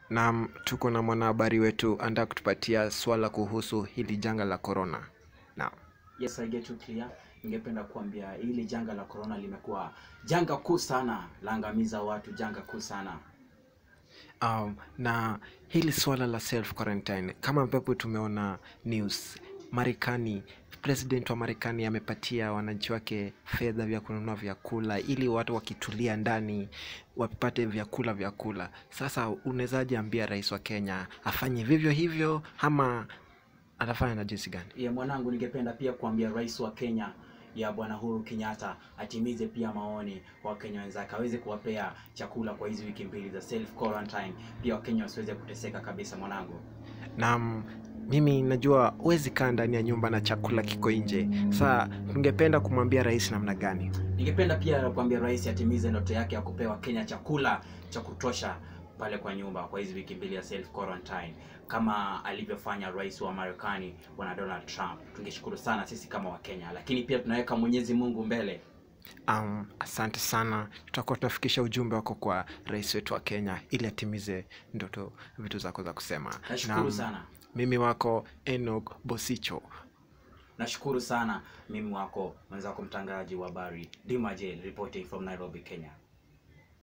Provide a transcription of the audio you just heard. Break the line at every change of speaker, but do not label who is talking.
Naam, tuko na mwanahabari wetu anataka kutupatia swala kuhusu hili janga la corona. Naam.
Yes, I get you clear. Ningependa kuambia hili janga la corona limekuwa janga kuu sana, laangamiza watu, janga kuu sana.
Um, na hili swala la self quarantine kama ambavyo tumeona news Marekani, president wa Marekani amepatia wananchi wake fedha vya kununua vyakula ili watu wakitulia ndani wapate vyakula vyakula. Sasa unawezaje ambia rais wa Kenya afanye vivyo hivyo ama atafanya na jinsi gani?
Ya mwanangu, ningependa pia kuambia rais wa Kenya ya bwana Uhuru Kenyatta atimize pia maoni wa Kenya wenzake, aweze kuwapea chakula kwa hizi wiki mbili za self quarantine, pia Wakenya wasiweze kuteseka kabisa mwanangu.
na mimi najua huwezi kaa ndani ya nyumba na chakula kiko nje. Sasa tungependa kumwambia rais namna gani?
Ningependa pia kuambia rais atimize ndoto yake ya kupewa Kenya chakula cha kutosha pale kwa nyumba kwa hizi wiki mbili ya self quarantine kama alivyofanya rais wa Marekani bwana Donald Trump. Tungeshukuru sana sisi kama Wakenya, lakini pia tunaweka Mwenyezi Mungu mbele.
Um, asante sana, tutakuwa tunafikisha ujumbe wako kwa rais wetu wa Kenya ili atimize ndoto vitu zako za kusema.
Nashukuru
Naam,
sana,
Mimi wako Enoch Bosicho.
nashukuru sana. Mimi wako mwenzako mtangazaji wa habari Dima J reporting from Nairobi, Kenya.